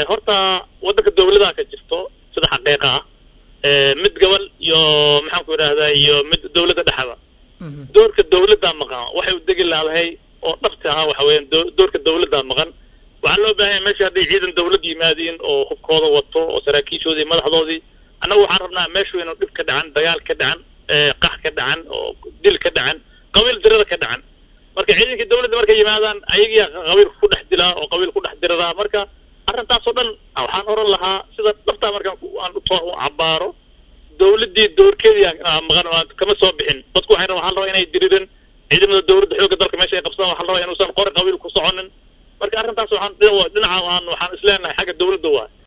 horta waddanka dawladaha ka jirto sida xaqiiqa ah mid gobol iyo maxaan ku idhahdaa iyo mid dawladda dhexda doorka dawladdaa maqan waxay u degi laadahay oo dhabti ah waxa weeyaan doorka dawladdaa maqan waxaa loo baahanya meesha hadday ciidan dawlad yimaadiin oo hubkooda wato oo saraakiishoodii iyo madaxdoodii annagu waxaan rabnaa meeshu inuu dhib ka dhacan dagaal ka dhacan qax ka dhacan oo dil ka dhacan qabiil dirada ka dhacan marka ciidankii dawladda markay yimaadaan ayagiyaa qabiilka ku dhex dilaa oo qabiil ku dhex diradaa marka arrintaasoo dhan waxaan oran lahaa sida dhabtaa markaan aan u cabaaro dawladdii doorkeedii maqan kama soo bixin dadku waxay waxaa la rabaa inay diriirin ciidamada dawladda xoogga dalka meesha ay qabsadaan waxaa la rabaa inuusan qori qabiil ku soconin marka arrintaas waxaan dhinaca waxaan isleenahay xagga dawladda waa